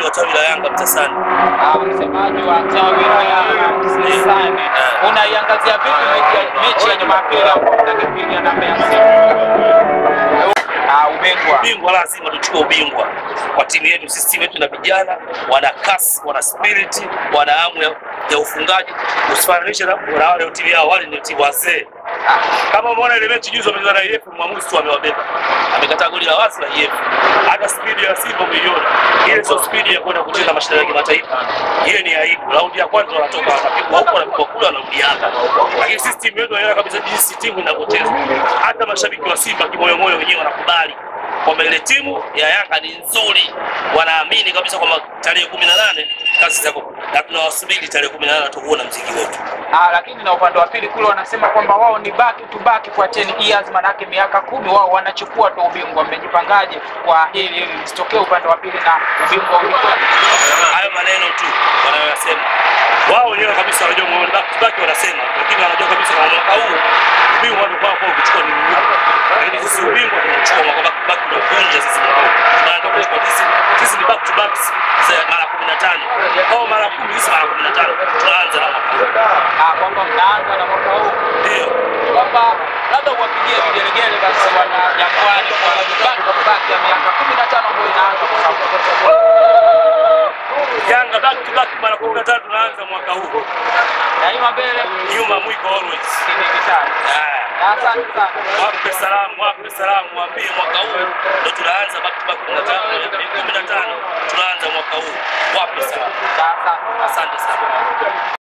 wa tawi la Yanga Mtasani. Ah, msemaji wa tawi la Yanga Msesani, unaiangazia vipi mechi- mechi ya Jumapili ambapo mtakipiga na Mbeya City? Ah, ubingwa Ubingwa lazima tuchukue ubingwa kwa timu yetu. Sisi timu yetu na vijana wana kasi, wana spirit, wana hamu ya, ya ufungaji. Usifananishe na na wale timu yao, wale ni timu wazee. Kama umeona ile mechi juzi wamecheza na EF, mwamuzi tu amewabeba, amekataa goli la wazi la EF. Hata spidi ya Simba umeiona, ile sio spidi ya kwenda kucheza mashindano ya kimataifa. Ile ni aibu. Raundi ya kwanza wanatoka wanapigwa huko, wanapigwa kule, wanarudi Yanga. Lakini sisi timu yetu inaelewa kabisa jinsi timu inavyocheza. Hata mashabiki wa Simba kimoyomoyo wenyewe wanakubali kwamba ile timu ya Yanga ni nzuri, wanaamini kabisa kwamba tarehe kumi na nane kazi zako, na tunawasubiri tarehe kumi na nane tukuona mziki wetu. Ah, lakini na upande wa pili kule wanasema kwamba wao ni back to back kwa 10 years, manake miaka kumi wao wanachukua tu ubingwa. Mmejipangaje kwa hili ili lisitokee upande wa pili na ubingwa ulikuwa Hayo maneno tu wanayoyasema wao wenyewe kabisa, wanajua mwe- back to back wanasema, lakini wanajua kabisa kwa mwaka huu ubingwa wanakuwa kwa kuchukua ni mgumu, lakini sisi ubingwa tunachukua mwaka back to back, tunavunja sisi mwaka huu tunataka kuchukua sisi, sisi ni back to back za mara 15 au mara 10, sisi mara 15 tunaanza na mwaka huu, ah, kwamba mnaanza na mwaka huu ndio kwamba labda uwapigie vigelegele basi wana Jangwani kwa back to back ya miaka 15 ambayo inaanza kwa sababu Yanga back to back mara 15 tunaanza mwaka huu, daima mbele nyuma mwiko always. kidigitali. Ah. Na Asante sana. Wape salamu, wape salamu, waambie mwaka huu ndo tunaanza back to back 15 15 tunaanza mwaka huu. Wape salamu. Asante. Asante sana.